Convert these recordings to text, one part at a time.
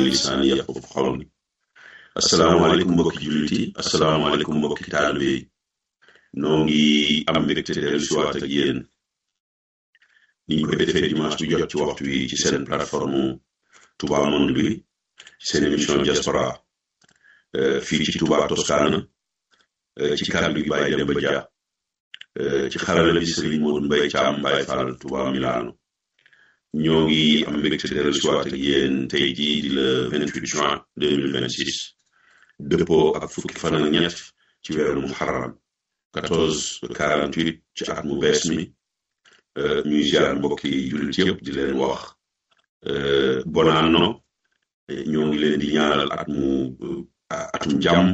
lisaani yafqahu qawli asalaamaaleykum mbokki jullit yi asalaamaaleykum mbokki taalibe yi noo ngi am mbégte dellu si waat ak yéen ni ñu koy defee dimanche bu jot ci waxtu wi ci seen plateforme Touba Monde bi ci seen émission diaspora fii ci Touba Toscana ci kàddu gi Baye Demba Dia ci xarala bi Serigne Modou Mbaye Thiam Baye Fall Touba Milano ñoo ngi am mbégte dellu si waat ak yéen tey jii di le 28 juin 2026 dëppoo ak fukki fan ak ñett ci weeru muharram 14 48 ci at mu bees mi ñuy ziar mbokki jullit yëpp di leen wax bon anno ñoo ngi leen di ñaanal at mu atum jàmm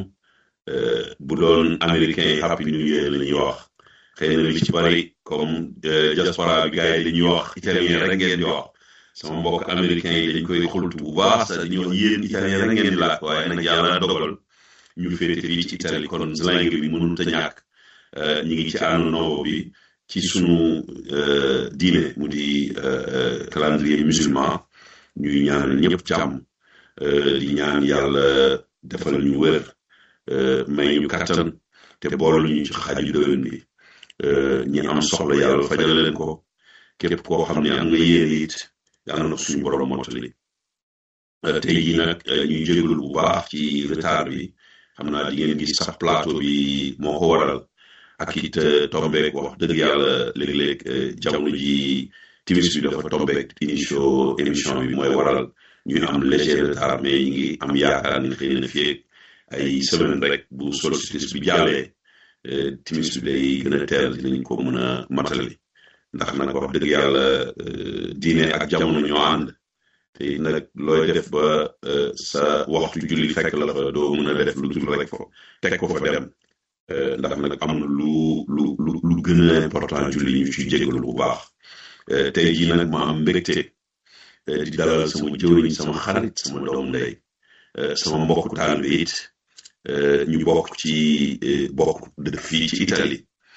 bu doon américain yi happy new year la ñuy wax xëy na li ci bari comme diaspora bi gars yi dañuy wax italien rek ngeen di wax sama mbokk américain yi dañ koy xultu bu baax sax dañuy wax yéen italien rek ngeen di laaj waaye nag yàlla dogal ñu féete fii ci Italie kon langue bi mënut a ñàkk ñu ngi ci anno novo bi ci sunu diine mu di calendrier musulman ñuy ñaanal ñëpp jàmm di ñaan yàlla defal ñu wér may ñu kattan te boolu ñu ci xaju déwén bi ñi am soxla yàlla fajal leen ko képp koo xam ne am nga yéene it yàlla na suñu borom mottali tey jii nag ñuy jégalu bu baax ci retard bi xam naa di ngeen gis sax plateau bi moo ko waral ak it tombeek wax dëgg yàlla léeg-léeg jamono ji timis bi dafa tombeek initio émission bi mooy waral ñuy am léger retard mais ñi ngi am yaakaar ni xëy na fii ay semaine rek bu solstice bi jàllee timis bi day gën a teel dinañ ko mën a matali ndax nag wax dëgg yàlla diine ak jamono ñoo ànd te nag looy def ba sa waxtu julli fekk la fa doo mën a def lu dul rek fo teg ko fa dem ndax nag am na lu lu lu lu gën a important julli ñu ci jégalu bu baax tey jii nag ma am mbégte di dalal sama jëwriñ sama xarit sama doom ndey sama mbokk taalibe it ñu bokk ci bokk dëkk fii ci Italie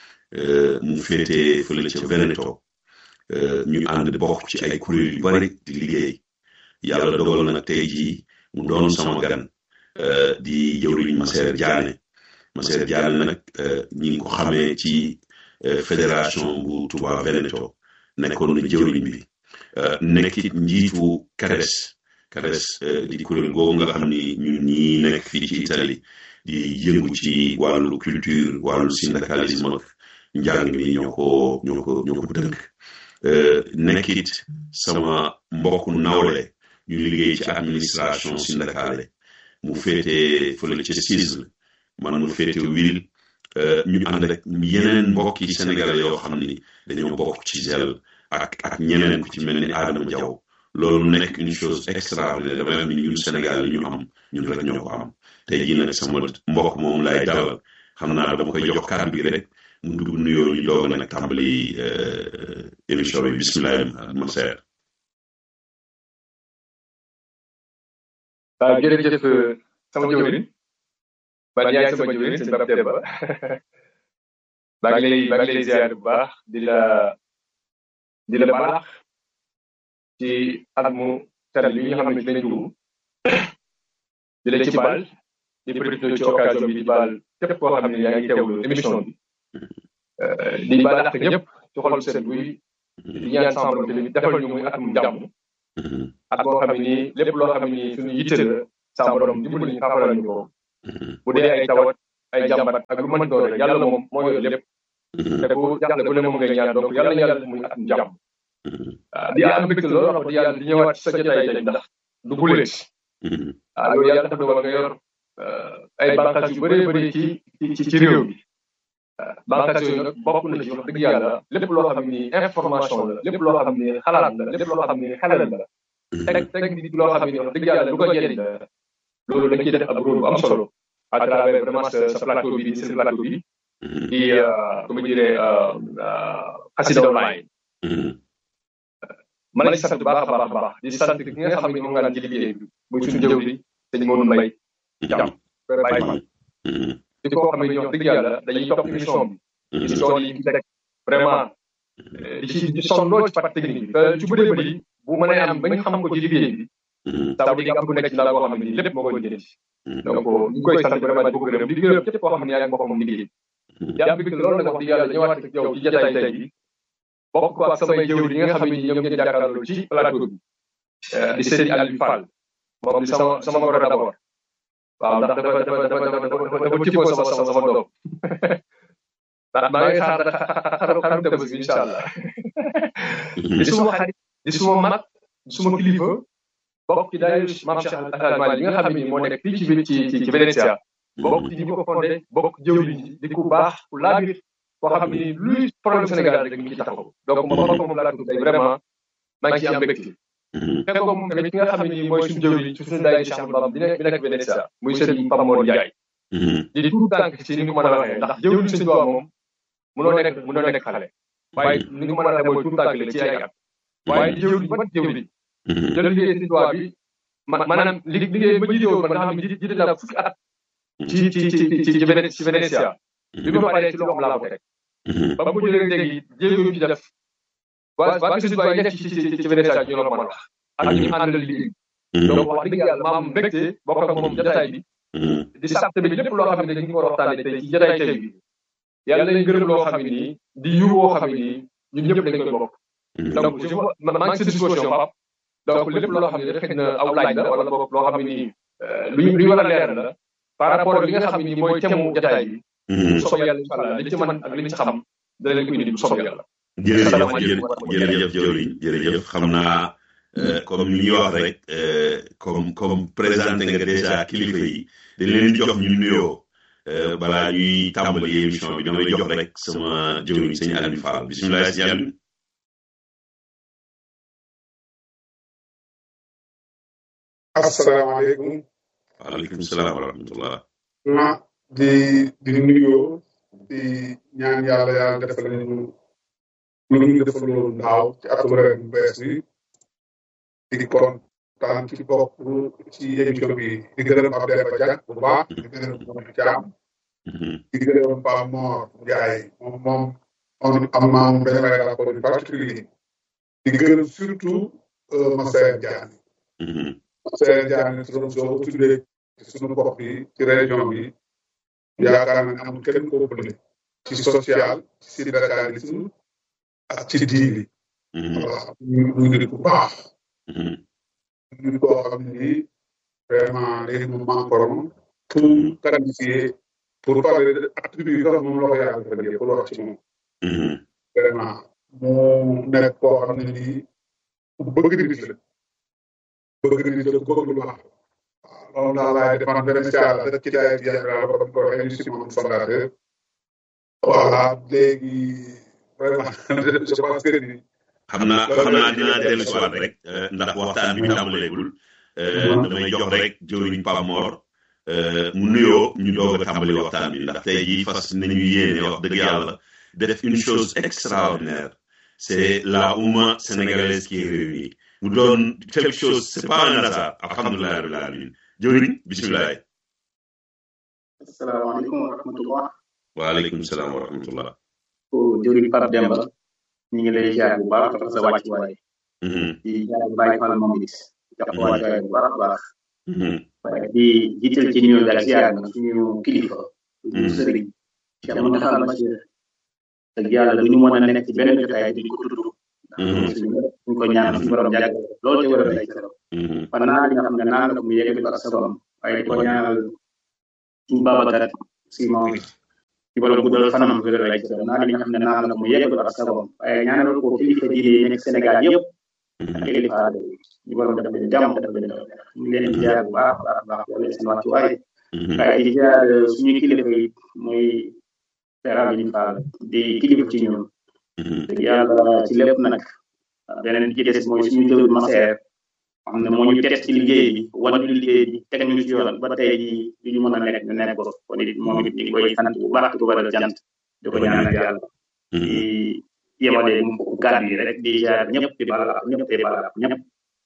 mu féete fële ca Veneto ñu ànd bokk ci ay kuréel yu bari di liggéey yàlla dogal nag tey jii mu doon sama gan di jëwriñ Masseer Diané Masseer Diané nag ñi ngi ko xamee ci fédération bu Touba Veneto nekkoon na jëwriñ bi nekkit njiitu CADES CADES di kuréel googu nga xam ni ñun ñi nekk fii ci Italie di yëngu ci wàllu culture wàllu syndicalisme ak njàng mi ñoo ko ñoo ko ñoo ko dënk nekkit sama mbokku nawle ñu liggéey ci administration syndicale mu féete fële ca CISL man mu féete wil ñu ànd ak yeneen mbokki sénégalais yoo xam ni dañoo bokk ci GEL ak ak ñeneen ku ci mel ni Adama Diaw loolu nekk une chose extraordinaire dama ni ñun Sénégal li ñu am ñun rek ñoo ko am tey jii nag sama mbokk moom lay dalal xam naa dama koy jox kàddu gi rek mu dugg nuyoo ñu doog nag tàmbali émission bi bisimilah Masseer waaw jërëjëf sama jëwriñ man yaay sama jëwriñ sëñ Pape Demba maa ngi lay maa ngi lay ziar bu baax di la di la balax ci at mu tere li nga xam ne ci lañ dugg di la ci baal di profité ci occasion bi di baal képp koo xam ne yaa ngi teewlu émission bi di balax ñëpp ci xol seen buy di ñaan sama borom tamit defal ñu muy atum jàmm at boo xam ne nii lépp loo xam ne nii suñu yitte la sama borom dimbali ñu xafaral ñu ko bu dee ay tawat ay jàmbat ak lu mën doon rek yàlla moom moo yor lépp te ku jàppale bu ne moom ngay ñaan donc yàlla na yàlla muy atum jàmm waaw di am mbégte loolu wax di yàlla di ñëwaat sa jotaay tey ndax du buleet waaw loolu yàlla dafa dogal nga yor ay bànqaas yu bëree bëri ci ci ci réew mi bànqaas yooyu nag bokk na ci wax dëgg yàlla lépp loo xam ni information la lépp loo xam ni xalaat la lépp loo xam ni xelal la teg teg nit loo xam ni wax dëgg yàlla lu ko jëriñ la loolu dañ ciy def ab rôle bu am solo à travers vraiment sa plateau bi di seen plateau bi di comment dire xasida online ma lay sant baax a baax a baax di sant ki nga xam ne moom nga ci liggéey bi muy suñu jëw di sëñ Modou Mbaye jàmm bàyyi ma di koo xam ne wax dëgg yàlla dañuy topp émission bi di tool yi teg vraiment di ci di sonn lool ci partie technique bi te ci bëree bëri bu mënee am ba ñu xam ko ci liggéey bi ça veut dire que am ku nekk ci laa boo xam ne nii lépp moo koy jëlee donc ñu ngi koy sant vraiment di ko gërëm di gërëm képp koo xam ne yaa ngi boppam liggéey yaa ngi bëgg loolu nag wax di yàlla ñëwaat ak yow ci jotaay tey bi bokk ko ak samay jëwri yi nga xam ne ñoom ngeen jàkkaarloo ci plateau bi di Seydi Aliou Fall moom di sama sama moro d'abord waaw ndax dafa dafa dafa dafa dafa tippoo sama sama sama doom ndax maa ngi xaar xaru xaru tëbës bi incha allah di suma xarit di suma mag di suma kilifa bokk ci daayira maam Cheikh Al Hadj Malick yi nga xam ne moo nekk fii ci ci ci ci Venetia bokk ci ñi ko fondé bokk jëwriñ ji di ku baax ku laabir koo xam ne luy problème Sénégal rek mi ngi taxaw donc moom bokk moom laa tudd tey vraiment maa ngi ciy am mbégte fekkoo moom tamit ki nga xam ne nii mooy suñu jëwriñ ci suñu daayira Cheikh Bamba bi nekk bi nekk Venetia muy sëriñ Pape Mor Ndiaye di tuut tànk ci ni nga ko mën a waxee ndax jëwriñ sëñ Tuubaa moom mënoo nekk mënoo nekk xale waaye ni nga mën a waxee mooy tuut tànk la ci ay at waaye jëwriñ ba jëwriñ jël liggéey sëñ Tuubaa bi maanaam li liggéey ba jiite woon man nga xam ne jiite naa fukki at ci ci ci ci ci ci Venetia bi ma paree ci loxoom laa ko teg ba mu jëlee léegi jéego yu ci def waa waa sëñ Tuubaa yi nekk ci ci ci Venetia ñu la mën a wax ak ñu àndal liggéey donc wax dëgg yàlla maam mbégte bokk ak moom jotaay bi di sant tamit lépp loo xam ne dañu ko war a waxtaanee tey ci jotaay tey bi yàlla nañ gërëm loo xam ne nii di yu woo xam ne nii ñun ñëpp dañ koy bokk donc je maa ngi si disposition Pape donc lépp loo xam ne xëy na aw laaj la wala boog loo xam ne nii luy luy war a leer la par rapport ak li nga xam ne nii mooy thème mu jotaay bi bu soobee yàlla incha allah li ci mën ak li ci xam dana leen ko indi bu soobee yàlla jërëjëf jërëjëf jëwriñ jërëjëf xam naa comme li ñuy wax rek comme comme présenté nga déjà kilifa yi dañ leen di jox ñu nuyoo balaa ñuy tàmbali émission bi damay jox rek sama jëwriñ sëñ Aliou Fall bisimilah sëñ Aliou asalaamaaleykum. waaleykum salaam wa rahmatullah. ma di di nuyoo di ñaan yàlla yàlla defal ñu lu ñu defaloon daaw ci atum ren bu bees bi di kontaan ci bopp ci émission bi di gërëm ab Demba Diack bu baax di gërëm Modou Thiam di gërëm Pape Mor Ndiaye moom moom on am naa moom benn rapport bu particulier di gërëm surtout Massaer Diagne Massaer Diagne turam soo ko tuddee ci suñu gox bi ci région bi yaakaar naa ne amul kenn ko ëppale ci social ci syndicalisme ak ci diini waaw ñu ñu ngi bu baax ñu ngi koo xam ni vraiment léegi moom mankorom pour qualifier pour parler de attribut yi nga xam moom la ko yàlla defal yëpp pour wax ci moom vraiment mu nekk koo xam ne nii bëgg nit la bëgg nit la bëgg lu baax waaw loolu daal laay defaan benn caala dëkk ci daay bi yàlla ba ko waxee ñu si moom fondateur voilà léegi vraiment je pense que ni xam naa xam naa dinaa dellu si waat rek ndax waxtaan bi tàmbaleegul damay jox rek jëwriñ Pape Mor mu nuyoo ñu doog a tàmbali waxtaan bi ndax tey jii fas nañu yéene wax dëgg yàlla def une chose extraordinaire c'est la oumma sénégalaise qui est réunie mu doon quelque chose c'est pas un hasard alhamdulilah rabbil alamin jëwriñ bisimilah. asalaamaaleykum wa rahmatullah. waaleykum salaam wa rahmatullah. jëwriñ Pape Demba ñu ngi lay ziar bu baax dafa sa wàcc waay. di ziar Baye Fall moom it. jox ko wàcc waay bu baax a baax. waaye di jiital ci nuyu daal ziar na suñu kilifa. suñu sëriñ. Cheikh Mountakha Bachir. ak yàlla du ñu mën a nekk ci benn jotaay di ko tudd. ñu ko ñaan suñu borom jàgg loolu ci war a lay keroog. fan naa li nga xam ne naan la mu yeggali ko ak sa borom waaye di ko ñaanal suñu Babacar si moom ci borom guddal fanam wér lay keroog naa li nga xam ne naan la mu yeggali ko ak sa borom waaye ñaanal ko kilifa diine yi nekk Sénégal yëpp ak kilifa aada yi ñu borom def leen jàmm def leen ñu ngi leen di ziar bu baax baax baax wala seen wàccu waay waaye di ziar suñu kilifa yi muy Père Abdou Fall di kilifa ci ñun dëgg yàlla ci lépp nag beneen bi ci des mooy suñu jëwul Massaer xam ne moo ñu teg ci liggéey bi wan ñu liggéey bi teg ñu ci yoon ba tey jii li ñu mën a nekk ñu nekk ko kon it moom it ñu ngi koy sant bu baax di ko waral jant di ko ñaanal yàlla di yemale mu gàddu yi rek di jaar ñëpp di baal ak ñëpp di baal ak ñëpp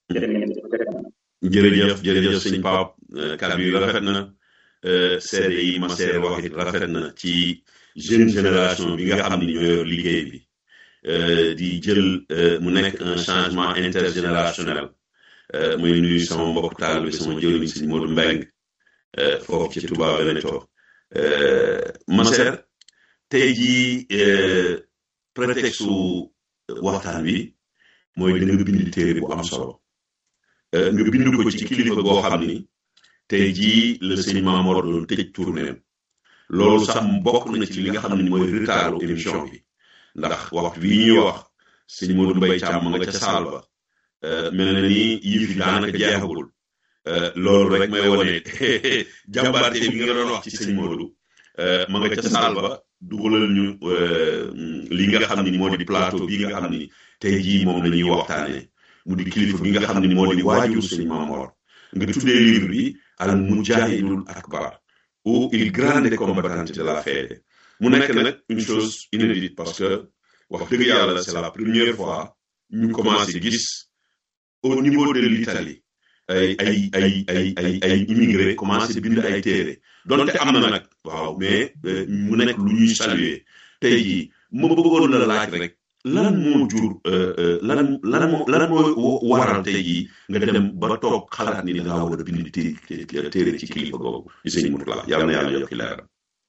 jërëjëf jërëjëf sëñ Pape kàddu yi rafet na seede yi Massaer wax it rafet na ci jeune génération bi nga xam ni ñoo yor liggéey bi di jël mu nekk un changement intergénérationnel muy nuyu sama mbokk taal bi sama jëwriñ sëñ Modou Mbeng foofu ci Touba Veneto Maser tey jii prétexte su waxtaan bi mooy da nga bind téere bu am solo nga bind ko ci kilifa goo xam ni tey jii la sëñ Mamor doon tëj tournéem loolu sax bokk na ci li nga xam ne mooy retardu émission bi ndax waxtu bii ñuy wax sëñ Modou Mbaye Thiam ma nga ca saal ba mel na ni yëf yi daanaka jeexagul loolu rek may wone jàmbaarte bi nga doon wax ci sëñ Modou ma nga ca saal ba dugalal ñu li nga xam ni moo di plateau bi nga xam ni tey jii moom la ñuy waxtaanee mu di kilifa bi nga xam ni moo di waajur sëñ Mamor nga tuddee livre bi al mujahidul akbar ou il grande combattante de la fête mu nekk nag une chose inédite parce que wax dëgg yàlla c'est la première fois ñu commencé gis au niveau de l'Italie ay ay ay ay ay ay immigré commencé bind ay téere donte am na nag waaw mais mu nekk lu ñuy saluer tey jii ma bëggoon la laaj rek lan moo jur lan lan moo lan moo waral tey jii nga dem ba toog xalaat ni da ngaa war a bind téere téere ci kilifa googu di sëñ Mourtala yàlla na yàlla yokki leeram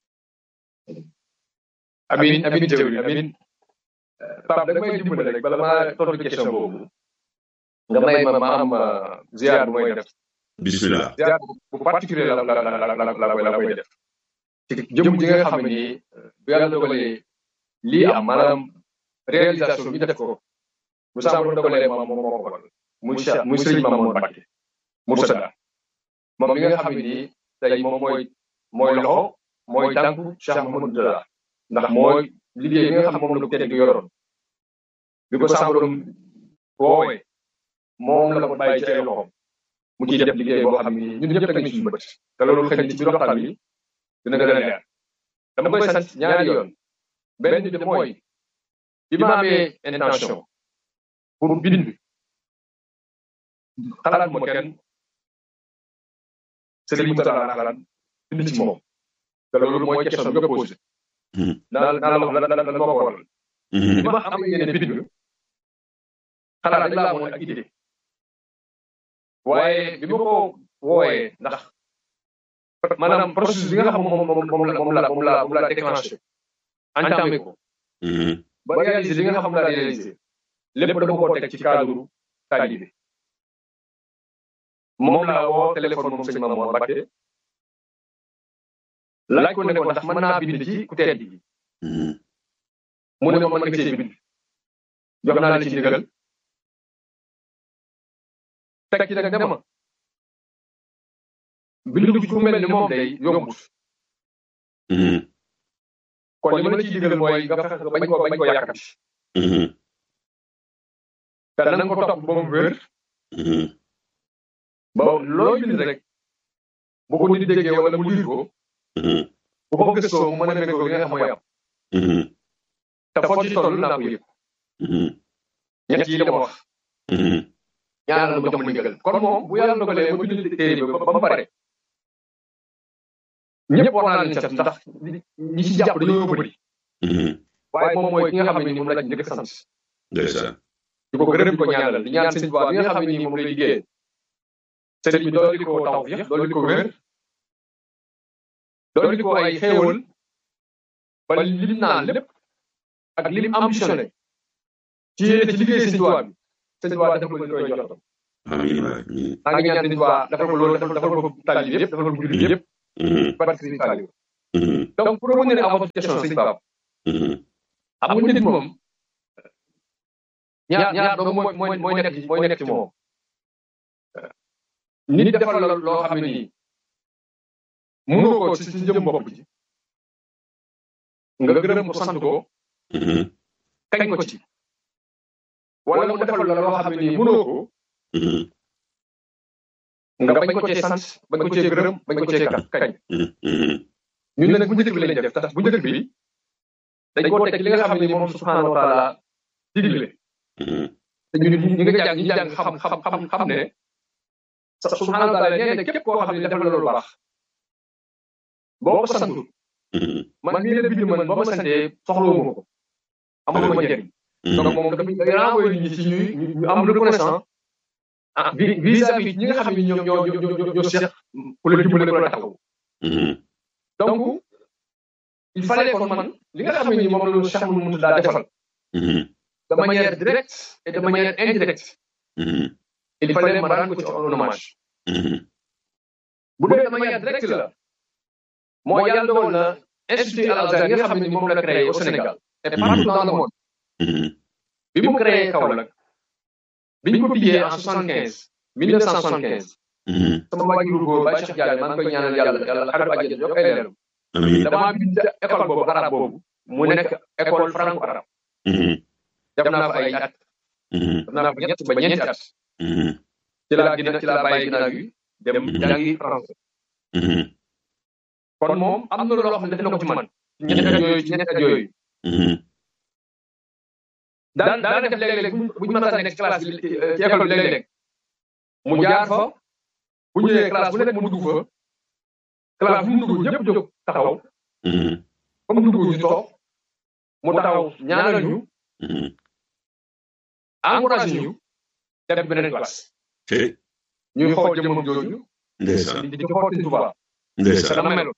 amin amin jëwri amin Pape da may dimbali rek bala maa tontu question boobu nga may ma ma am ziar bu may def bismillah ziar bu particulier la la la la la la koy la koy def ci jëm ji nga xam ni bu yàlla dogalee lii am maanaam réalisation bi def ko bu sàmm dogalee moom moo ko waral muy Cheikh muy Serigne Mamadou Mbacké Moursada moom mi nga xam ni tey moom mooy mooy loxo mooy tànku Cheikh Mamadou Moursada ndax mooy liggéey bi nga xam moom la ko tedd yoroon bi ko sàmm woowee moom la ko bàyyi ci ay loxoom mu ciy def liggéey boo xam ni ñun ñëpp teg nañu suñu bët te loolu xëy na ci biir waxtaan bi dina gën a leer dama koy sant ñaari yoon benn bi mooy bi ma amee intention pour bind xalaat ma kenn Serigne Moussa laa xalaat bind ci moom te loolu mooy question bi nga posé naa naa la wax lan lan lan moo ko waral bi ma am yéene bind xalaat rek laa amoon ak idée waaye bi ma ko wooyee ndax maanaam processus bi nga xam moom moom moom la moom la moom la moom la déclenché entamé ko ba réalisé li nga xam la réalisé lépp dama ko teg ci cadre taalibe moom laa woo téléphone moom sëñ Mamour Mbacké laaj ko ne ko ndax mën naa bind ci ku tedd gi mu ne ma mën nga cee bind jox naa la ci ndigal teg ci nag ne ma bindu ci ku mel ni moom day yombut kon li ma la ciy digal mooy nga fexe bañ ko bañ ko yàkkati te na nga ko topp ba mu wér ba loo bind rek bu ko nit déggee wala mu liir ko bu ko gëstoo mu mën a méngoo li nga xam mooy am te foo ci toll naa ko yëg ñett yi dama wax ñaanal ma jox ma ndigal kon moom bu yàlla dogalee ma bind téere bi ba mu pare ñëpp war naa leen sant ndax ñi ci jàpp dañoo bëri waaye moom mooy ki nga xam ne ni moom lañ njëkk sant ndeysaan di ko gërëm di ko ñaanal di ñaan sëñ Tuubaa bi nga xam ne nii moom lay liggéey sëñ bi dooli ko tawfiix dooli ko wér dooli ko ay xéewal ba lim naan lépp ak lim ambitionné ci yéene ci liggéey sëñ Tuubaa bi sëñ Tuubaa dafa ko li koy jox amiin waay amiin maa ngi ñaan sëñ Tuubaa dafa ko loolu dafa ko tali yëpp dafa ko jullit yëpp parce que sëñ Saliou donc pour revenir à votre question sëñ Pape xam nga nit moom ñaar ñaar doomu mooy mooy mooy nekk ci mooy nekk ci moom nit defal la loo xam ne nii mënoo ko ci ci jëm bopp ji nga gërëm ko sant ko kañ ko ci wala mu defal la loo xam ne nii mënoo ko nga bañ ko cee sant bañ ko cee gërëm bañ ko cee kañ ñun nag bu njëkk bi lañ def tax bu njëkk bi dañ koo teg li nga xam ne ni moom subhaanahu wa taala digle te ñun ñi nga jàng ñi jàng xam xam xam xam ne subhaanahu wa taala nee na képp koo xam ne defal la lu baax boo ko santul man mii la bind man boo ma santee soxlawuma ko amul ma njëriñ donc moom dafa day renvoyer nit ñi ci ñuy ñu am reconnaissant ah vis-à-vis ñi nga xam ne ñoo ñoo ñoo ñoo ñoo seq ku la dimbale ku la taxaw donc il fallait kon man li nga xam ne nii moom la Cheikh Mouhamadou daa defal de manière directe et de manière indirecte il fallait ma rendre ko ci un hommage bu dee de manière directe la moo yàlla dogal na institut Al Azhar yi nga xam ne moom la créé au Sénégal et partout dans le monde bi mu créé Kaolack bi ñu ko tijjee en soixante quinze mille neuf cent soixante quinze sama waajur góor Baye Cheikh Diagne maa ngi koy ñaanal yàlla yàlla xarit àjjana yokk ay leeram damaa bind école boobu arabe boobu mu nekk école franco arabe def naa fa ay at def naa fa ñett ba ñeenti at ci laa gina ci laa bàyyi ginnaaw yi dem jàngi français kon moom am na loo xam ne def na ko ci man ñetti at yooyu ci ñetti at yooyu daan daan def léeg-léeg bu ñu mën a nekk classe bi ci école bi léeg-léeg mu jaar fa bu ñu ñëwee classe bu nekk mu dugg fa classe bu mu dugg ñëpp jóg taxaw comme dugg ñu toog mu taxaw ñaanal ñu encouragé ñu dem beneen classe ñuy xool jëmmam jooju ndeysaan di di xool Sëñ Tuubaa ndeysaan dana meloon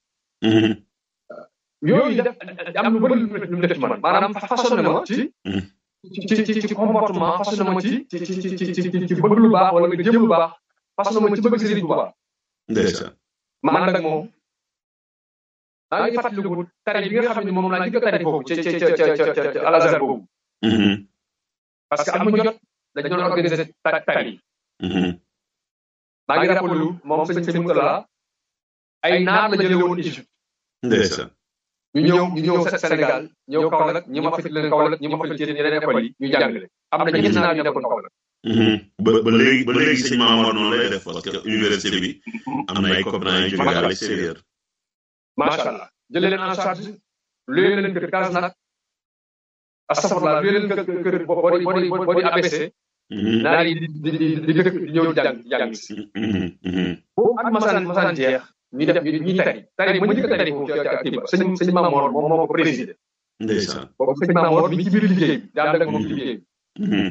yooyu def am lu bëri lu mu def ci man maanaam façonné ma ci ci ci ci comportement façonné ma ci ci ci ci ci ci bëgg lu baax wala nga jëm lu baax façonné ma ci bëgg Sëriñ Tuubaa ndeysaan ma ànd ak moom maa ngi fàttaliku tari bi nga xam ne moom laa njëkk a tari foofu ca ca ca ca ca Al Azhar boobu parce que am mu jot dañu doon organiser tari maa ngi rappelu moom sëñ sëñ Moutala ay naar la jëlee woon Égypte ndeysaan ñu ñëw ñu ñëw Sénégal ñëw Kaolack ñi ma fekk leen Kaolack ñi ma fekk ci yeneen école yi ñu jàngale am na ñetti naar yu nekkoon Kaolack ba ba léegi ba léegi sëñ Mamour noonu lay def parce que université bi am na ay copains yu jóge à l'extérieur macha allah jëlee leen en charge luyee leen kër Kasnak astafurlah luyee leen kër kër boo di boo di boo di ABC naar yi di di di di dëkk di ñëw jàng jàng si boobu at masaan masaan jeex ñu def ñu tari tari ma njëkk a tari foofu ci kii ba sëñ sëñ Mamour moom moo ko présidé ndeysaan boobu sëñ Mamour mi ci biir liggéey bi daa ànd ak moom ci liggéey bi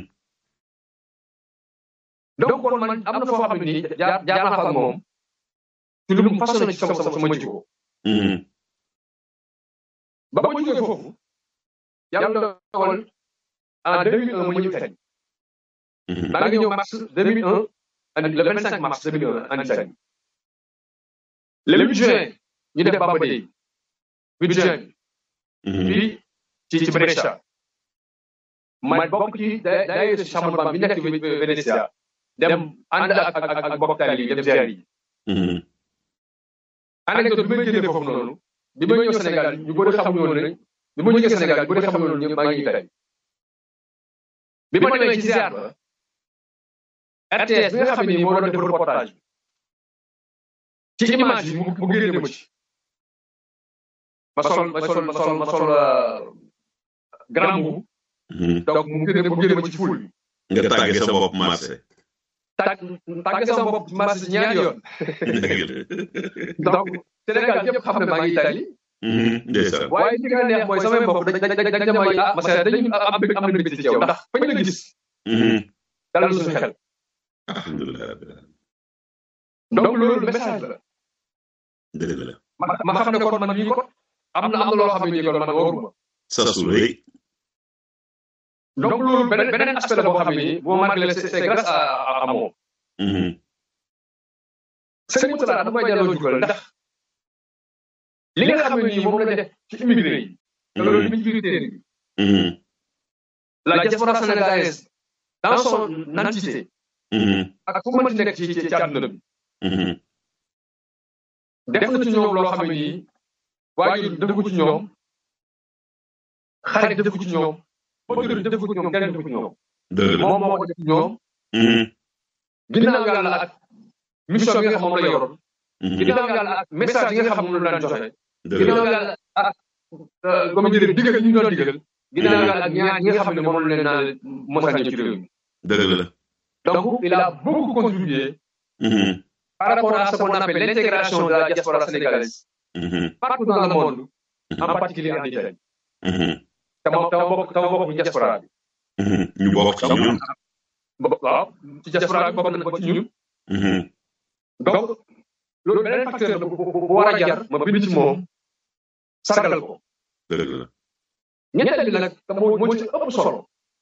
donc kon man am na foo xam ne nii jaar jaar naa fa ak moom ci lu mu façonné ci sama sama sama jikko ba ma jógee foofu yàlla dogal en 2001 ma ñëw Italie maa ngi ñëw mars 2001 andi le 25 mars 2001 en Italie le 8 juin ñu def Bamba Day 8 juin fii ci ci Brescia ma bokk ci daayira Chambre Bamba bi nekk Venezia dem ànd ak ak ak bokk taal yi dem ziar yi anecdote bi may génnee foofu noonu bi may ñëw Sénégal ñu bëri xamuñu woon ne bi ma jógee Sénégal ñu bëri xamuñu woon ne maa ngi Italie bi ma demee ci ziar ba RTS bi nga xam ne nii moo doon def reportage bi ci image yi mu mu génne ma ci ma sol ma sol ma sol ma sol grand boubou donc mu génne mu génne ma ci ful bi nga tàgge sa bopp marché tàgg tàgg sama bopp marché ñaari yoon donc Sénégal yëpp xam ne maa ngi Italie ndeysaan waaye li nga neex mooy samay mbokk dañ dañ dañ dañ may ah parce que dañu am bëgg am na mbégte ci yow ndax fañ la gis dalal suñu xel alhamdulilah rabbil alamin donc loolu message la dëgg la ma ma xam ne kon man mii kon am na am na loo xam ne nii kon man waruma sa su rëy donc loolu beneen beneen aspect la boo xam ne nii boo marqué c'est c'est grâce à à moom sëñ Moutala dafa may delloo jugal ndax li nga xam ne nii moom la def ci immigré yi te loolu mi ngi biir téere bi la diaspora sénégalaise dans son entité ak fu mënti nekk ci ci ci àdduna bi def na ci ñoom loo xam ne nii waajur def ko ci ñoom xarit def ko ci ñoom autorité def ko ci ñoom kenn def ko ci ñoom dëgg la moom moo ko def ci ñoom ginnaaw yàlla ak mission bi nga xam moom la yoroon ginnaaw yàlla ak message yi nga xam moom la daan joxe dëgg la ginnaaw yàlla ak comme dire digal yi ñu doon digal ginnaaw yàlla ak ñaar ñi nga xam ne moom la leen naan mos a ñëw ci réew mi dëgg la donc il a beaucoup contribué par rapport à ce qu'on appelle l'intégration de la diaspora sénégalaise partout dans le monde en particulier en Italie te ma te ma bokk te ma bokk ci diaspora bi ñu bokk ci ñun waaw ci diaspora bi bokk na ba ci ñun donc loolu beneen facteur la bu bu war a jar ma bind ci moom sargal ko dëgg la ñetteel bi nag te moo moo ci ëpp solo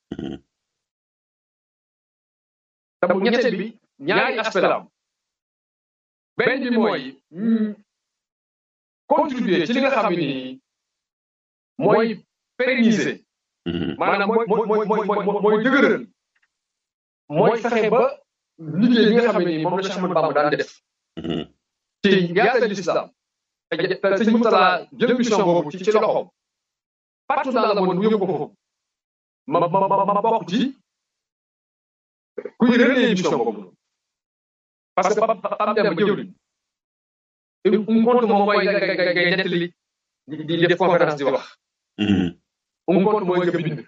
te bu ñetteel bi ñaari aspect la am benn bi mooy contribuer ci li nga xam ni mooy pérenniser maanaam mooy mooy mooy mooy mooy dëgëral mooy fexe ba liggéey bi nga xam ni moom la Cheikh Ahmadou Bamba daan def ci yaatal l'islam te sëñ Moutala jël mission boobu ci ci loxoom partout dans le monde mu yóbbu ko foofu ma ma ma ma bokk ci kuy relayer mission boobu parce que Pape Demba jëwriñ um compte moom mooy nga nga ngay nettali di def conférence di wax um compte mooy nga bind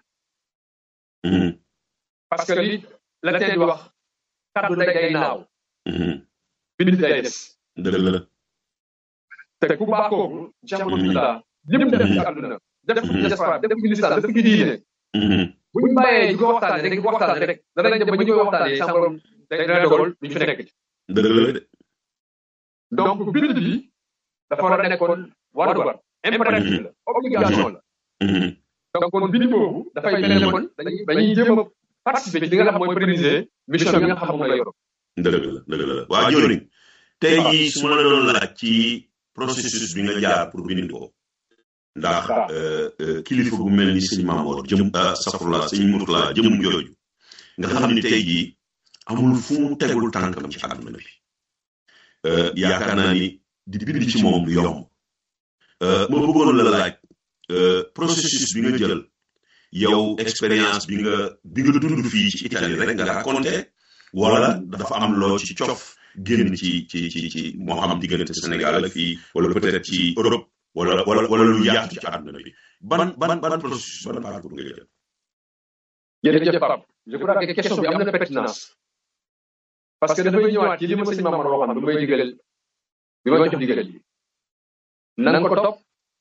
parce que li la tey di wax kaddu day day naaw bind day des dëgg la te ku baax kooku Cheikh Moustapha lim def ci àdduna def ci diaspora def ci lislam def ci diine bu ñu bàyyee di ko waxtaane rek di ko waxtaane rek danañ dem ba ñu koy waxtaane sa borom dana dogal duñu fi nekk ci dëgg la de donc bind bi dafa war a nekkoon warugar impératif la obligation la donc kon bind boobu dafay mel ne kon dañuy dañuy jéem a participer ci li nga xam mooy pérenniser mission bi nga xam moom la yor dëgg la dëgg la waa jëwriñ tey jii su ma la doon laaj ci processus bi nga jaar pour bind ko ndax kilifa bu mel ni sëñ Mamoor jëm safurla sëñ Murtala jëm jooju nga xam ni tey jii amul fu mu tegul tànkam ci àdduna bi yaakaar naa ni di bind ci moom du yomb ma bëggoon la laaj processus bi nga jël yow expérience bi nga bi nga dund fii ci Italie rek nga raconté wala dafa am loo ci cof génn ci ci ci ci moo xam diggante Sénégal ak fii wala peut-être ci Europe wala wala wala lu yaatu ci àdduna bi ban ban ban processus ban parcours nga jël. jërëjëf Pape je crois que question bi am na pertinence parce que dafay ñëwaat ci li ma sëñ Mamadou waxoon bi may digal bi ma jox digal yi na nga ko topp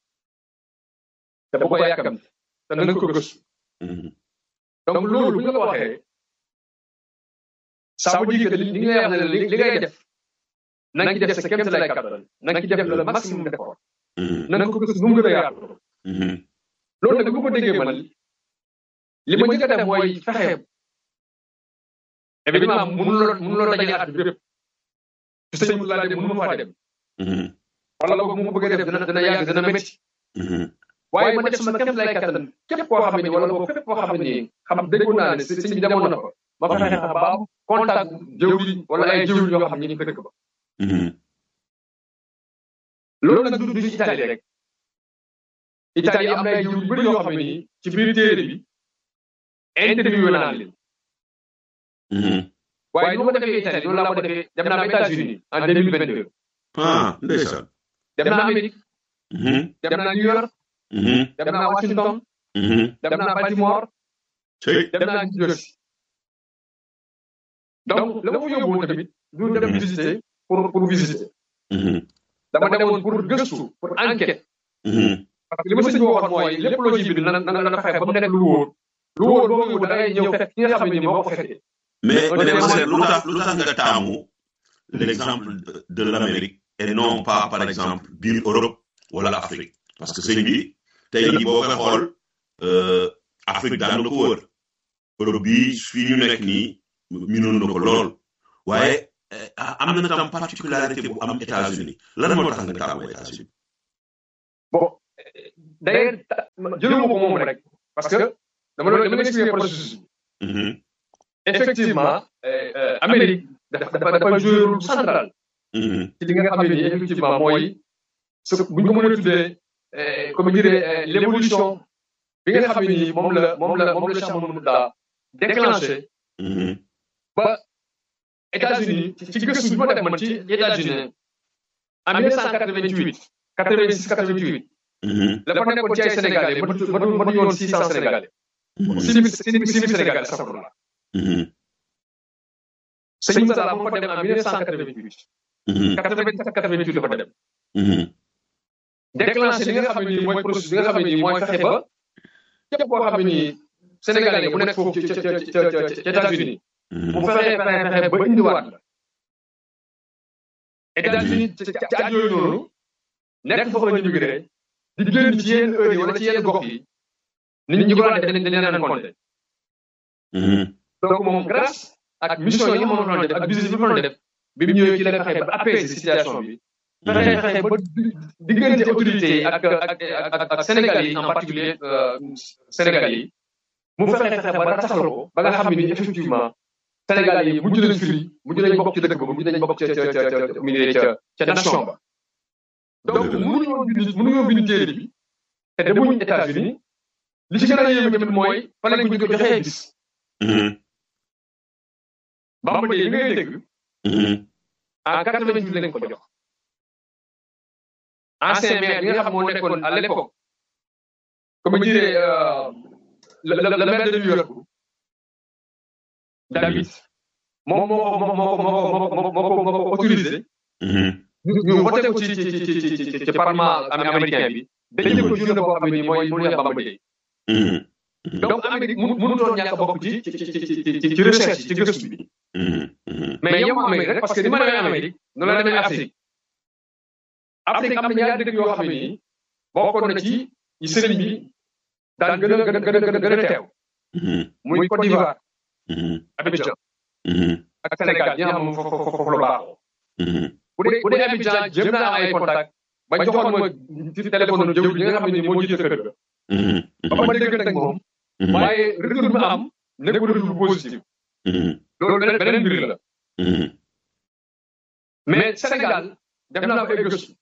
te bu ko yàkkam te na nga ko gëstu donc loolu bu ñu la ko waxee ça veut dire que li ngay wax ne li ngay def na nga ci def sa kéem lay kattan na nga ci def le maximum d'effort na nga ko gëstu nu mu gën a yaatu loolu nag bu ko déggee man li ma njëkk a def mooy fexe évidemment mënuloo mënuloo dajale at bi bépp ci sëñ laa dem mënu ma faa dem wala boog mu bëgg a def dina dina yàgg dina métti waaye ma def sama kéem lay kattan képp koo xam ne wala boog fépp koo xam ne xam déggoon naa ne sëñ bi demoon na fa ma fexe ba am contact jëwriñ wala ay jëwriñ yoo xam ne ñu ngi fa dëkk ba loolu nag du du ci Italie rek Italie am na ay jëwriñ bëri yoo xam ne nii ci biir téere bi interview naa leen waaye ni ma defee Italie noonu laa ko defee dem naa ba États-Unis en deux mille vingt deux ah ndeysaan dem naa Amérique dem naa New York dem naa Washington dem naa Baltimore dem naa New Jersey donc la ma fa yóbbuwoon tamit du dem visiter pour pour visiter dama demoon pour gëstu pour enquête parce que li ma sëñ bi waxoon mooy lépp loo ci bind na na na fexe ba mu nekk lu wóor lu wóor boo yóbbu da ngay ñëw fekk ki nga xam ne ni moo ko fekkee mais mais lu tax lu tax nga taamu l'exemple de l'Amérique et non pas par exemple biir Europe wala Afrique parce que sëñ bi tey jii boo koy xool Afrique daan na ko wër Europe bi fii ñu nekk nii minoon na ko lool waaye am na tam particularité bu am États-Unis lan moo tax nga taamu États-Unis bon d'ailleurs jëluma ko moom rek parce que dama doon dama expliquer processus bi effectivement Amérique dafa dafa dafa joué rôle central ci li nga xam ne nii effectivement mooy ce bu ñu ko mën a tuddee comme dirais l'évolution bi nga xam ne nii moom la moom la moom la Cheikh Mamadou daa déclenché ba États-Unis ci gëstu bi ma def man ci États-Unis en 1988 86 88 la fa nekkoon ci ay Sénégalais matu matu matu yoon 600 Sénégalais. six mille six mille Sénégalais astafurlah. sëñ Moussa la moo fa dem en 1988. 87 88 la fa dem. déclenché li nga xam ne nii mooy processus bi nga xam ne nii mooy fexe ba képp koo xam ne nii Sénégalais bu nekk foofu ci ci ci ci États-Unis mu fexe fexe fexe ba indiwaat la États-Unis ci ci at yooyu noonu nekk foofu la ñu migré di génn ci yenn heure yi wala ci yenn gox yi nit ñi ko daan def dañ dañ leen compté donc moom grâce ak mission yi moom doon def ak business bi mu doon def bi mu ñëwee ci la fexe ba apaiser situation bi fexe fexe ba diggante autorités yi ak ak ak ak Sénégal yi en particulier Sénégal yi mu fexe fexe ba rataxal ko ba nga xam ne ni effectivement Sénégal yi mujj nañ firi mujj nañ bokk ci dëkk ba mujj nañ bokk ca ca ca ca ca nation ba donc mënuñoo bind mënuñoo bind téere bi te demuñ États-Unis li ci gën a yéeme tamit mooy fa lañ ko joxee gis Bamba Dièye li ngay dégg en quatre-vingt-huit lañ ko jox ancien maire bi nga xam moo nekkoon à l'époque comme dirait le le maire de New York David moom moo ko moo ko moo ko moo ko moo ko autorisé ñu voté ko ci ci ci ci ci parlement américain bi dañu ko journée boo xam ne nii mooy mu neex Bamba Dièye donc Amérique mu mënutoon ñàkk a bokk ci ci ci ci recherche ci gëstu bi mais yow Amérique rek parce que ni ma demee Amérique noonu la demee Afrique Afrique am na ñaari dëkk yoo xam ne nii bokkoon na ci yi sëriñ bi daan gën a gën a gën a gën a teew muy Côte d'Ivoire Abidjan ak Sénégal ñi nga xam ne foofu foofu la baaxoo bu dee bu dee Abidjan jëm naa ay contact ba joxoon ma ci téléphone jëw li nga xam ne nii moo jiite kër ga ba ma dégg nag moom waaye retour bi am nekkul retour bu positif loolu beneen mbir la mais Sénégal def naa ko ay gëstu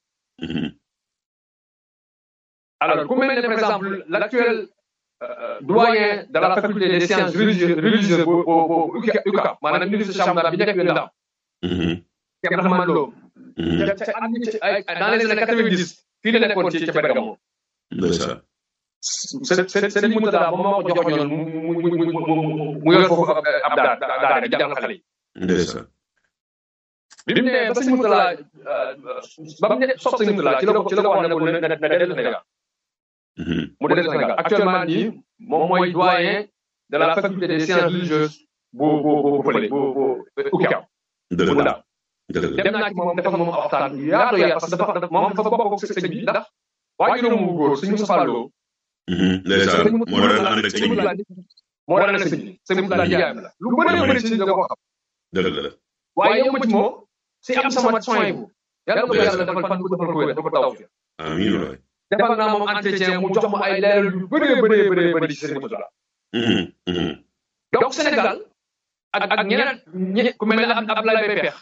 alors ku mel ne par exemple l'actuel doyen de la faculté des sciences religieuses religieuses bu bu bu UCAB maanaam ministre Chamdara bi nekk yu ndaw Cheikh Abdourahmane Lo dans les années quatre-vingt-dix fii la nekkoon ci ci Bergamo Sëriñ Mourtada moom moo ko jox ñoon mu mu mu mu yor foofu ab daa daa di jàngal xale yi. bi mu ne ba sëriñ Mourtada ba mu ne sopp sëriñ Mourtada ci la ko ci la ko wax ne ko na na dellu Sénégal. mu dellu Sénégal actuellement nii moom mooy doyen de la faculté des sciences religieuses bu bu bu fële bu bu UCAB. bu ndaw dem naa ci moom dafa moom waxtaan yaatu yaatu parce que dafa moom dafa bokk ak sëñ bi ndax waajuram mu góor suñu Moussa Lo ndeysaan moo daan ànd ak sëñ bi moo daan ànd ak sëñ bi sëñ bi daal yaayam la lu bëri bëri si da ko xam dëgg la waaye yow ma ci moom si am sama soin bu yàlla ko yàlla defal fan bu defal ko wér dafa taw fi amiin waay defal naa moom entretien mu jox ma ay leeral yu bëree bëree bëree bëri ci sëñ Moussa donc Sénégal ak ak ñeneen ñi ku mel ne Abdoulaye Mbaye Peex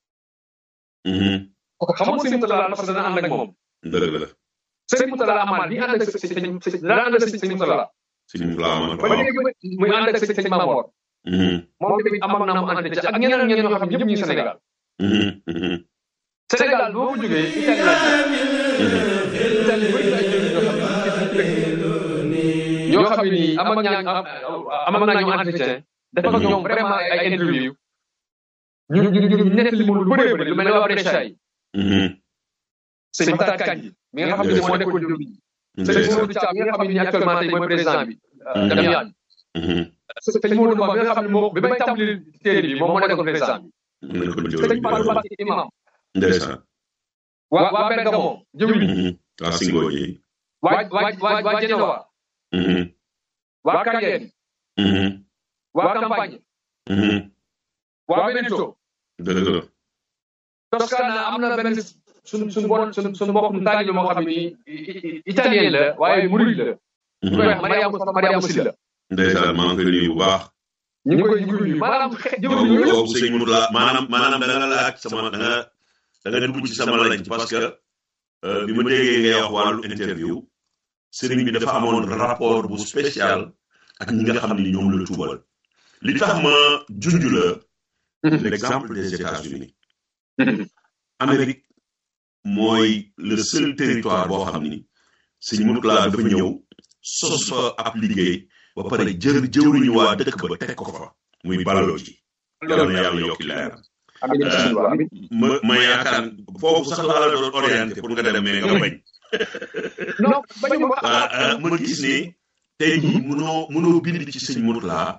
xamoon sëñ Moussa parce que dana ànd ak moom dëgg la sëñ Moutala Amar bi ànd ak sëñ sëñ dana ànd ak sëñ Moutala. sëñ Moutala Amar ba léegi muy ànd ak sëñ Mamor. moom tamit amoon naa mu entretien ak ñeneen ñeneen ñoo xam ne ñëpp ñu ngi Sénégal. Sénégal boo ko jógee Italie la Italie bëri na ay ñoo xam ne nii am ak ñaa am ak naa ñu entretien dafa ak ñoom vraiment ay interview ñu ñu ñu nekk li mu lu bëree bëri lu mel ne waa Brescia yi. sëñ Matar Kandji mi nga xam ne moo nekkoon jëw bi sëñ Modou Thiam mi nga xam ne nii actuellement tey mooy président bi dem yaan sëñ Modou Ba mi nga xam ne moo bi may tàmbali téere bi moom moo nekkoon président bi sëñ Fallou Mbacké imam ndeysaan waa waa Bergamo jëw bi waa Singo ji waa waa waa waa Genoa waa Cagliari waa Campagne waa Veneto dëgg la Toscana am na benn suñ suñ bon suñ suñ mbokkum taalibe moo xam ni italien la waaye murid la. ñu koy wax Mariama Mariama Silla. ndeysaan maa ngi koy nuyu bu baax. ñu ngi koy ñu ngi koy nuyu maanaam xe jëwriñ yooyu. boobu sëñ Mourala maanaam maanaam da nga laaj sama da nga da nga dugg ci sama laaj parce que bi ma déggee ngay wax wàllu interview sëriñ bi dafa amoon rapport bu spécial ak ñi nga xam ni ñoom la tuubal. li tax ma junj la. l'exemple des États-Unis Amérique mooy le seul territoire boo xam ni sëñ Mourala dafa ñëw sos fa ab liggéey ba pare jër jëwriñu waa dëkk ba teg ko fa muy baloo ji yàlla na yàlla yokki leeram ma ma yaakaar foofu sax laa la doon orienté pour nga dem mais nga bañ non bañu ma gis ne tey jii mënoo mënoo bind ci sëñ Mourala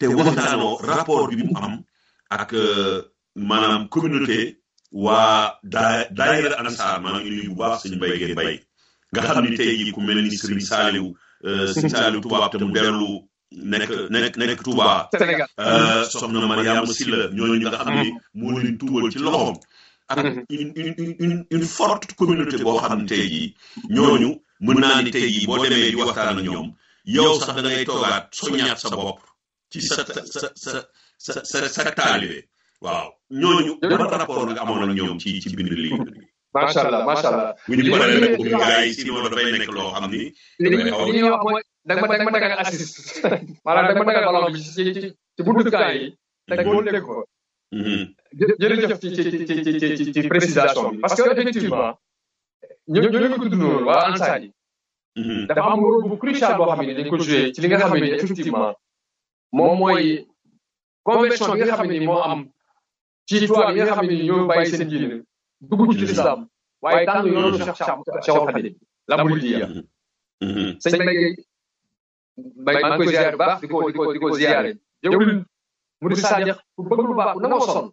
te waxtaanoo rapport bi mu am ak maanaam communauté waa daa daayira ansaar maa ngi nuyu bu baax sëñ Mbaye Guèye Mbaye nga xam ni tey jii ku mel ni Serigne Saliou Serigne Saliou tubaab te mu dellu nekk nekk nekk Touba. Sénégal soxna Mariama Silla ñooñu nga xam ni moo leen tuubal ci loxoom. ak une une une une forte communauté boo xam ne tey jii ñooñu mën naa ni tey jii boo demee di waxtaan ak ñoom yow sax da ngay toogaat soññaat sa bopp ci sa sa sa sa sa sa taalibe waaw ñooñu ban rapport nga amoon ak ñoom ci ci bind lii. macha allah macha allah. bu ñu paree nag bu gars yi sinon dafay nekk loo xam ni. li li ñuy wax mooy da nga ma da nga ma dagal assist maanaam da nga ma dagal ballon bi ci ci ci buntu kaa yi. te boo dégg ko. jërëjëf ci ci ci ci ci ci précisation bi parce que effectivement ñoo ñoo ngi ko dund noonu waa ANSAR yi. dafa am rôle bu crucial boo xam ne dañ ko joué ci li nga xam ne effectivement moom mooy conversion bi nga xam ne moo am ci tubaab yi nga xam ne ñoo bàyyi seen diine dugg ci lislaam waaye tànn yoonu Cheikh Cheikh Khadim la Mouridiyya sëñ Mbaye Mbaye maa ngi koy ziare bu baax di ko di ko di ko ziare jëwlin mu di Sadiq ku bëgg lu baax ku nangoo sonn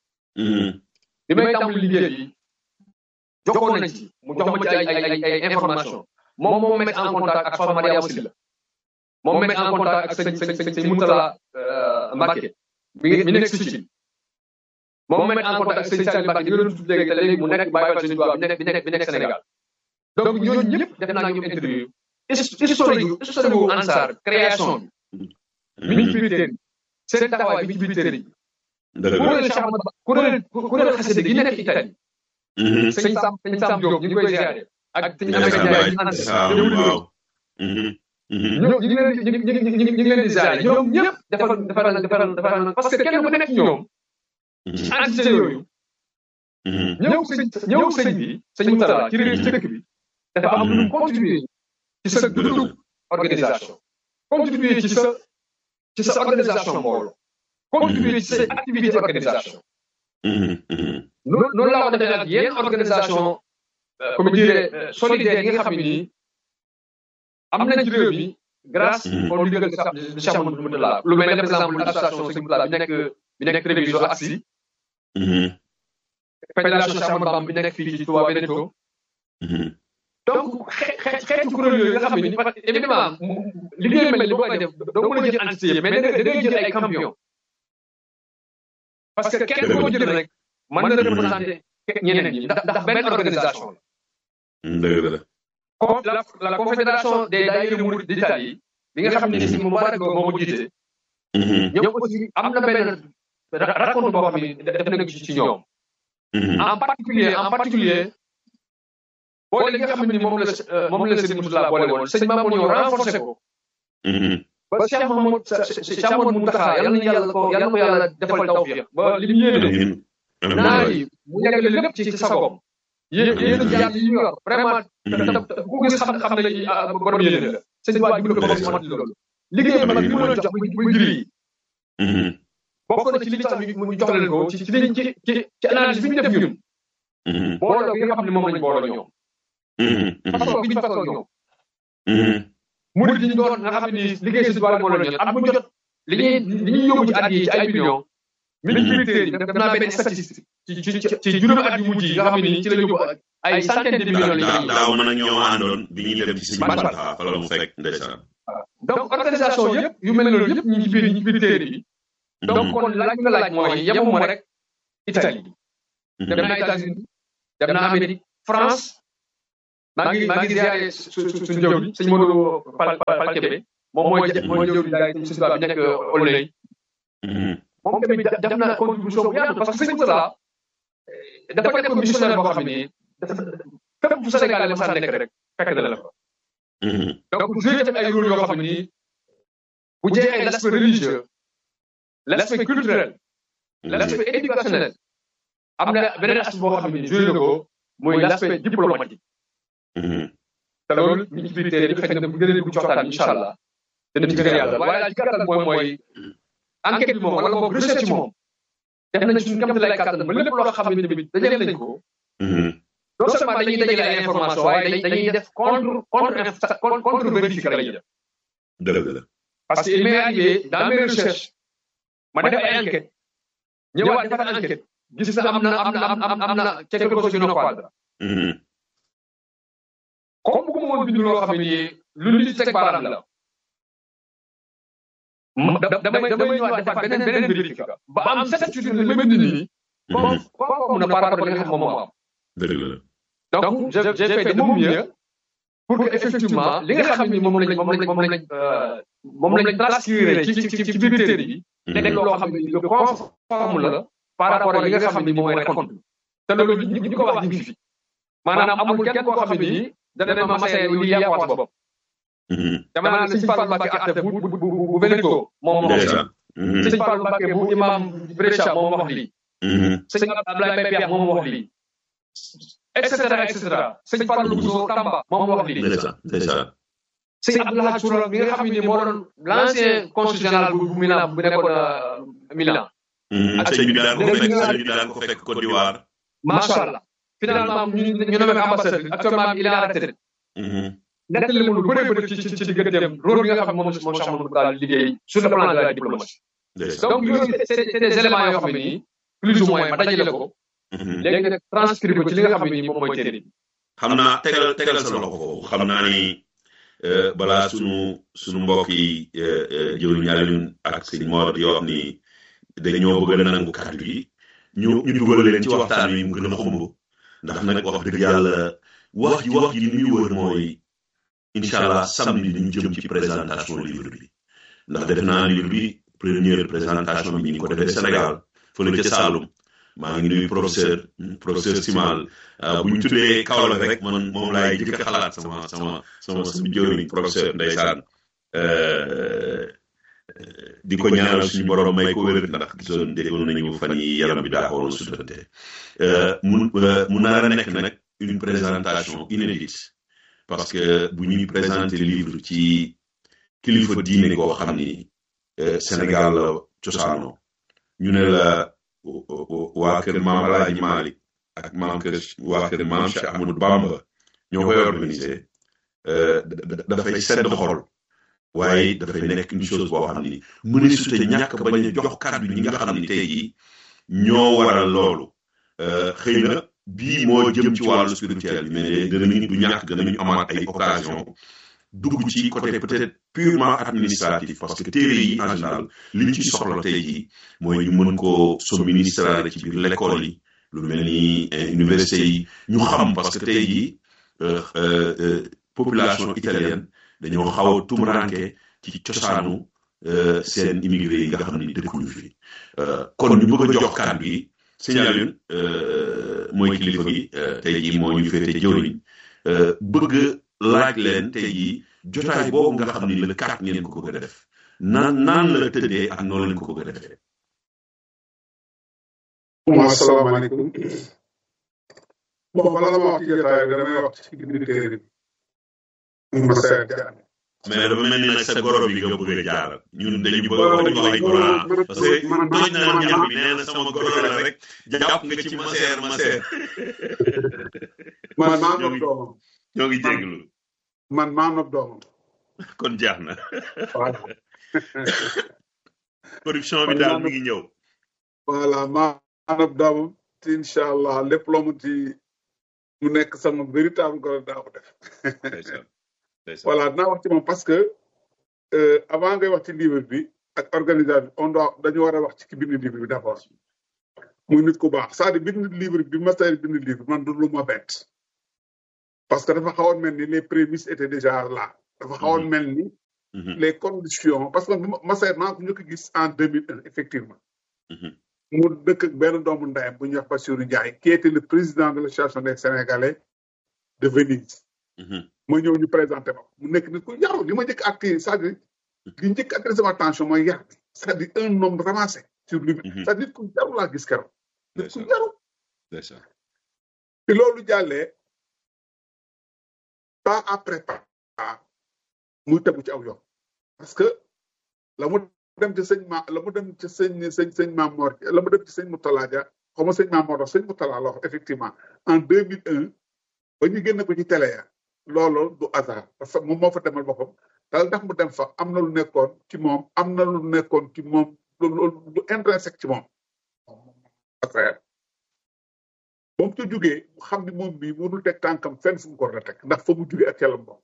bi may tàmbali liggéey bi jokkoon nañ ci mu jox ma ci ay ay ay ay information moom moo mettre en contact ak Soxna Mariama Silla moom mettre en contact ak sëñ sëñ sëñ sëñ Moutala Mbacke mi ngi mi nekk si ci moom mettre en contact ak sëñ Saliou Mbacke ñu doon tudd léegi te léegi mu nekk bàyyi sëñ Tuubaa bi nekk bi nekk bi nekk Sénégal donc ñooñu ñëpp def naa ñoom interview historique historique wu Ansar création bi mi ngi ci biir téere seen taxawaay bi ci biir téere bi kuréel Cheikh Ahmad kuréel kuréel xasida gi nekk Italie sëñ Sam sëñ Sam Diop ñu ngi koy ziare ak sëñ Amady Ndiaye ñu ànd waaw ñoom ñu ngi leen di ñu ngi ñu ngi leen di ziare ñoom ñëpp defaral defaral defaral defaral parce que kenn ku nekk ñoom ci entité yooyu ñëw sëñ ñëw sëñ bi sëñ Moutala ci réew ci dëkk bi dafa am lu contribuer ci sa dundu organisation contribuer ci sa ci sa organisation mbooloo contribuer ci sa activité organisation noonu noonu laa ko defee ak yenn organisation comme dirais solidaire yi nga xam ne nii am nañ ci réew mi grâce au ndigal de Cheikh Mouhamadou Moutala lu mel ne par exemple association Sëñ Moutala bi nekk bi nekk Treviso AXI fédération Cheikh Ahmadou Bamba bi nekk fii ci Touba Veneto donc xeetu kuréel yooyu nga xam ne parce que évidemment liggéey mel ni boo koy def doo mën a jël entité yëpp mais da ngay jël ay campion parce que kenn koo jël rek mën na représenté ñeneen ñi ndax ndax benn organisation dëgg la. la la confédération des daayira Mouride d'Italie bi nga xam ne si Moubarak moo ko jiite. ñoom aussi am na benn raconte boo xam ne def nañ ci ñoom. en particulier en particulier boole li nga xam ne moom la moom la Serigne Moutala boole woon sëñ Mamour ñëw renforcé ko. ba Cheikh Mamadou Cheikh Mamadou Mountakha yal na yàlla ko yal na ko yàlla defal tawfiq ba li mu yéene naa yi mu yeggale lépp ci ci sagom yéen yéen a yàlla yi ñu yor vraiment ku gis xam xam ne borom yéene la sëñ waa jibla ko bopp mat loolu liggéey mag bi mu leen jox muy giri yi bokk na ci li tax mu jox leen ko ci ci ci ci ci analyse bi ñu def ñun booloo bi nga xam ne moom lañ booloo ñoom façon bi ñu façon ñoom murid yi ñu doon nga xam ne liggéey sëñ Tuubaa moo leen ñor at mu jot li ñuy li ñuy yóbbu ci at yi ci ay millions mi ngi ci biir def naa benn statistique ci ci ci juróomi at yu mujj yi nga xam ne nii ci la yóbbu ay centaine de millions daaw daaw man ak ñoo àndoon bi ñuy dem ci sëñ Mountakha fa la mu fekk ndeysaan donc organisation yëpp yu mel noonu yëpp ñu ngi ci biir ñu ngi ci biir téere bi donc kon laaj nga laaj mooy yemuma rek Italie dem naa États-Unis dem naa Amérique France maa ngi maa ngi ziare suñu jëw bi sëñ Modou Pal Pal Kébé moom mooy mooy jëw bi daay sëñ Tuubaa bi nekk Aulnay moom tamit def na contribution bu yaatu parce que sëñ Moutala dafa nekk missionnaire boo xam ne dafa fépp fu Sénégal la masa nekk rek fekk na la fa donc joué tamit ay rôle yoo xam ne bu jeexee l'aspect religieux l'aspect culturel l'aspect éducationnel am na beneen aspect boo xam ne joué na ko muy l'aspect diplomatique te loolu ñu ngi ci biir téere bi xëy na bu gën a dugg ci waxtaan incha allah dana ci gën a yàlla waaye daal ci gàttal mooy mooy enquête bi moom wala boog recherche moom def nañ suñu kam lay kàttan ba lépp loo xam ne tamit dajale nañ ko non seulement dañuy dajale ay information waaye dañuy def contre contre contre vérifier la ñuy def dëgg la parce que il m'est arrivé dans mes recherches ma def ay enquête ñëwaat defar enquête gis na am na am na am am na quelque chose sur nos quadres comme bu ma bind loo xam ne nii lu nit teg baaraam la damay damay ñëwaat defaat beneen beneen vérifié ba am certitude ne li ma bind nii comme comme mun a par rapport li nga xam moom moo am dëgg la donc j'ai fait de mon mieux pour que effectivement li nga xam ne moom lañ moom lañ moom lañ moom lañ transcrire ci ci ci biir téere bi nekk loo xam ne lu conforme la par rapport li nga xam ne moom mooy raconte te loolu ñi ñi ko wax ñu ngi fi maanaam amul kenn koo xam ne nii dana ne ma masee li yaa wax bopp dama naan sëñ Fall Mbacke atte bu bu bu bu Veneto moom moo wax lii sëñ Fall Mbacke bu imam Brescia moom wax lii sëñ Abdoulaye Mbaye Piax moom wax lii et cetera et cetera sëñ Fallou Bousso Tamba moom wax lii sëñ Abdoulaye Soura bi nga xam ne moo doon l'ancien consul général bu Milan bu nekkoon Milan ak sëñ bi daan ko fekk sëñ bi daan ko fekk Côte d'Ivoire macha allah finalement ñu ñu nommé ambassadeur actuellement il est en retraite nekk li mu lu bëree bëri ci ci ci digganteem rôle bi nga xam ne moom moom Cheikh Mamadou daal liggéey sur le plan de la diplomatie donc yooyu c'est des éléments yoo xam ne nii plus ou moins ma dajale ko léegi nag transcrire ko ci li nga xam ne nii moom mooy téere bi xam naa tegal tegal sa loxo ko xam naa ni balaa sunu sunu mbokk yi jëwriñ Alioune ak sëñ Mor di wax ni dañoo bëgg a nangu kàddu yi ñu ñu dugal leen ci waxtaan wi mu gën a xumb ndax nag wax dëgg yàlla wax ji wax ji ni muy wër mooy incha allah samedi ñu jëm ci présentation livre bi ndax def naa livre bi première présentation bi ñu ngi ko defee Sénégal fële ca Saloum maa ngi nuyu professeur professeur Simal bu ñu tuddee Kaolack rek man moom laay jëkk a xalaat sama sama sama sama jëwriñ professeur ndeysaan di ko ñaanal suñu borom may ko wér ndax gisoon déggoon nañu fan yi yaram bi daa xawoon sutante mu mu nar a nekk nag une présentation inédite parce que bu ñuy présenter livre ci kilifa diine koo xam ni Sénégal la cosaano ñu ne la waa kër maam Alaaji Malick ak maam kër waa kër maam Cheikh Ahmadou Bamba ñoo koy organisé dafay sedd xol waaye dafay nekk une chose boo xam ni mëne sute ñàkk bañ a jox kàddu ñi nga xam ni tey jii ñoo waral loolu xëy na bii moo jëm ci wàllu spirituel bi mais danañu du ñàkk danañu amaat ay occasion dugg ci côté peut-être purement administratif parce que téere yi en général liñ ci soxla tey jii mooy ñu mën koo administrer ci biir l'école yi lu mel ni université yi ñu xam parce que tey jii population italienne dañoo xaw a tumuranke ci cosaanu seen immigré yi nga xam ni dëkkuñu fi kon ñu bëgg a jox kàddu yi sëñ Alioune mooy kilifa gi tey jii moo ñu féete jëwriñ bëgg laaj leen tey jii jotaay boobu nga xam ni le kat ngeen ko bëgg a def naan naan la tëddee ak noonu leen ko bëgg a defee. asalaamaaleykum. bon bala ma wax ci jotaay bi damay wax ci biir téere bi. ma seet jaan. mais dafa mel ni nag sa goro bi nga bëgg a jaaral ñun dañu bëgg a wax ay goro parce que toj na ñax bi nee na sama goro la rek jàpp nga ci maseer maseer. man maa nopp doomam. ñoo ngi jéglu. man maa nopp doomam. kon jaax na. corruption bi daal mi ngi ñëw. voilà maa nopp doomam te incha allah lépp loo mën ci mu nekk sama véritable goro daa ko def. voilà dinaa wax ci moom parce que avant ngay wax ci livre bi ak organisation on doit dañu war a wax ci ki bind livre bi d'abord muy nit ku baax c'est-à-dire bind livre bi master bind livre man du lu ma bett parce que dafa xawoon mel ni les prémices étaient déjà là dafa xawoon mel ni les conditions parce que master maa ko njëkk a gis en 2001 effectivement mu dëkk ak benn doomu ndeyam bu ñuy wax Bassirou Ndiaye qui était le président de l'association des Sénégalais de Venise ma ñëw ñu présenté ma mu nekk nit ku yaru li ma njëkk ak c'est-à-dire li njëkk attiré sama attention mooy yar bi c'est-à-dire un homme ramassé sur lui c'est-à-dire nit ku yaru laa gis keroog nit ku yaru te loolu jàllee pas après pas muy tegu ci aw yoon parce que la mu dem ci sëñ ma la mu dem ci sëñ sëñ sëñ Maam Mor la mu dem ci sëñ Moutala Dia xaw ma sëñ Maam Mor sëñ Moutala la wax effectivement en 2001 ba ñu génn ko ci télé ya loolu du hasard parce que moom moo fa demal boppam dal ndax mu dem fa am na lu nekkoon ci moom am na lu nekkoon ci moom loolu lu intrinsèque ci moom affaire ba mu ca jugee mu xam ni moom bii mënul teg tànkam fenn fu mu ko war a teg ndax fa mu jugee ak ca la moom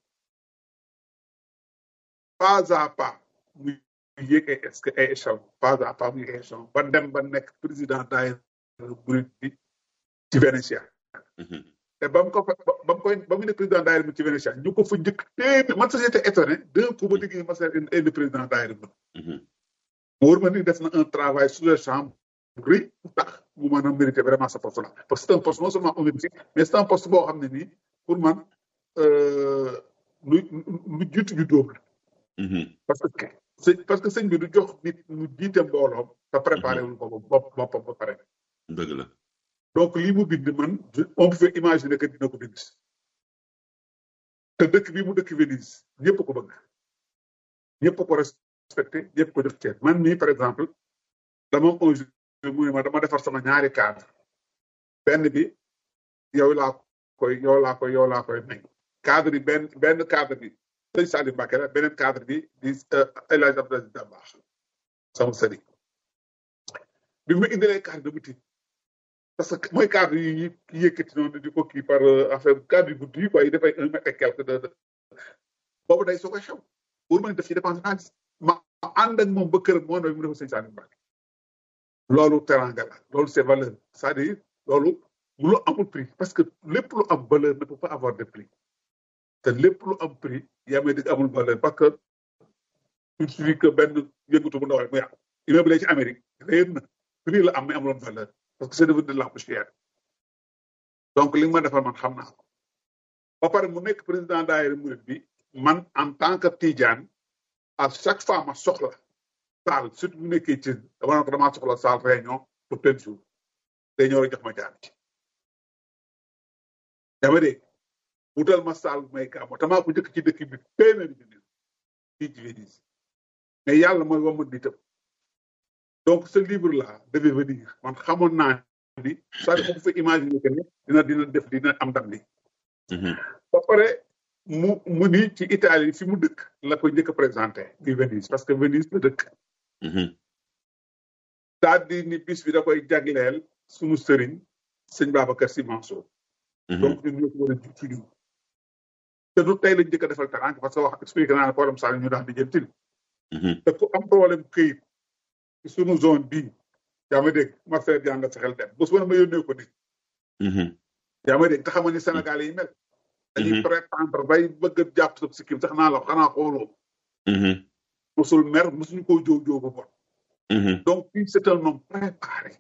pas à pas muy yéeg ay est-ce que ay échelon pas à pas muy échelon ba dem ba nekk président daayira murid bi ci Vénétia te ba mu ko fa ba mu koy ba mu ne président daayira bi ci Vénétia ñu ko fa njëkk téeméer man sax j'étais étonné d'un coup ba déggee ma seet indi président daayira bi mu wóor ma ni def na un travail sous le champ bu rëy bu tax mu mën a mériter vraiment sa poste là parce que c'est un poste non seulement honorifique mais c'est un poste boo xam ne nii pour man lu lu jiitu ju dóob la parce que sëñ parce que sëñ bi du jox nit mu jiite mbooloom te préparé wul ko bopp boppam ba pare dëgg la donc lii mu bind man on peut imaginer que dina ko bind te dëkk bi mu dëkk Venise ñëpp ko bëgg ñëpp ko respecté ñëpp ko def ceeb man mii par exemple dama un jour mu ne ma dama defar sama ñaari cadre benn bi yow laa koy yow laa koy yow laa koy may cadre yi benn benn cadre bi sëñ Salim Mbacké la beneen cadre bi di El Hadj Abdoulaye Dabakh sama sëriñ bi mu indilee cadre dama tiit parce que mooy cadre yi yi yëkkati noonu di ko kii par affaire cadre yu gudd yi quoi yi dafay un mètre et quelque de boobu day soo koy xew pour man def ci dépense xaalis ma ànd ak moom ba këram moo ne mu defa sëñ Salim Mbacké loolu teranga la loolu c'est valeur c'est-à-dire loolu lu amul prix parce que lépp lu am valeur ne peut pas avoir de prix te lépp lu am prix yaa may dégg amul valeur parce que il suffit que benn yëngatu bu ndaw rek mu yàqu immeuble ci Amérique réer na prix la am mais amuloon valeur parce que c'est devenu de la poussière donc li nga ma defal man xam naa ko ba pare mu nekk président daayira murid bi man en tant que Tidiane à chaque fois ma soxla saal surtout bu nekkee ci dama ne ko damaa soxla saal réunion pour tel jour day ñëw rek jox ma jaar ci yaa ma dégg wutal ma saal may gàmmo tamaa ko njëkk ci dëkk bi téeméeri bi neen fii ci Venise mais yàlla mooy wamat di tëb donc ce livre là devait venir man xamoon naa ni ça ko fa imaginer que ne dina dina def dina am ndam li ba pare mu mu ni ci Italie fi mu dëkk la ko njëkk a présenté di Venise parce que Venise la dëkk daal di ni bis bi da koy jagleel sunu sëriñ sëñ Babacar Sy Mansour donc ñun ñoo ko war a jug ci ñun te du tey lañ njëkk a defal tànk parce que wax expliqué naa ne problème saa ñu daan di jëntil te ku am problème këyit ci sunu zone bii yaa ma dégg Marcel Diagne la sa xel dem bés bu ne ma yónnee ko nit yaa ma dégg te xam nga ni Sénégal yi mel dañuy prétendre bay bëgg a jàpp sa sikkim sax naa la xanaa xooloo mosul mer mosuñu koo jóo jóo ba bon donc kii c'est un homme préparé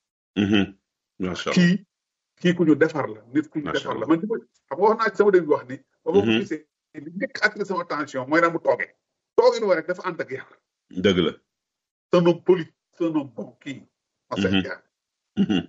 kii kii ku ñu defar la nit ku ñu defar la man xam nga wax naa ci sama dégg wax ni ba ma ko gisee li njëkk attiré sama attention mooy na mu toogee toogin wa rek dafa ànd ak yar dëgg la c'est un homme poli c'est un homme bon kii Marcel Diagne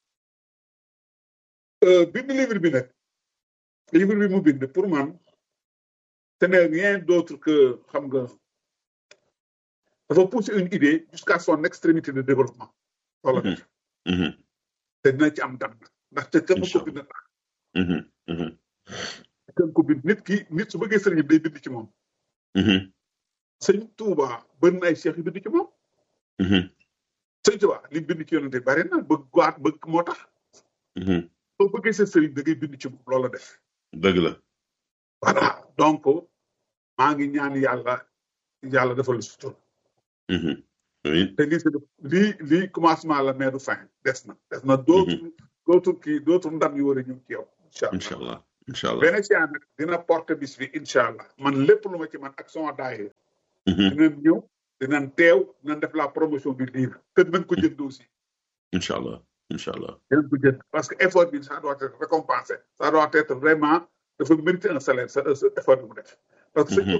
bind livre bi nag livre bi mu bind pour man ce n'est rien d'autre que xam nga dafa pousser une idée jusqu'à son extrémité de développement wala def te dina ci am ndam ndax te kenn ko bind tax kenn ko bind nit ki nit su bëggee sëriñ day bind ci moom sëñ Touba bëri na ay cheikh yu bind ci moom sëñ Touba li bind ci yonente bari na bëgg waat bëgg moo tax soo bëggee sa sëriñ da ngay bind ci moom loolu def dëgg la voilà donc maa ngi ñaan yàlla yàlla defal sutur te lii c'est lii lii commencement la mais du fin des na des na dootul dootul kii dootul ndam yu war a ñëw ci yow incha allah incha allah Vénétien nag dina porte bis bi incha allah man lépp lu ma ci man ak sama daayira dinañ ñëw dinañ teew dinañ def la promotion du livre te dinañ ko jënd aussi incha allah incha allah dinañ ko jënd parce que effort bi ça doit être récompensé ça doit être vraiment dafa mériter un salaire sa effort bi mu def parce que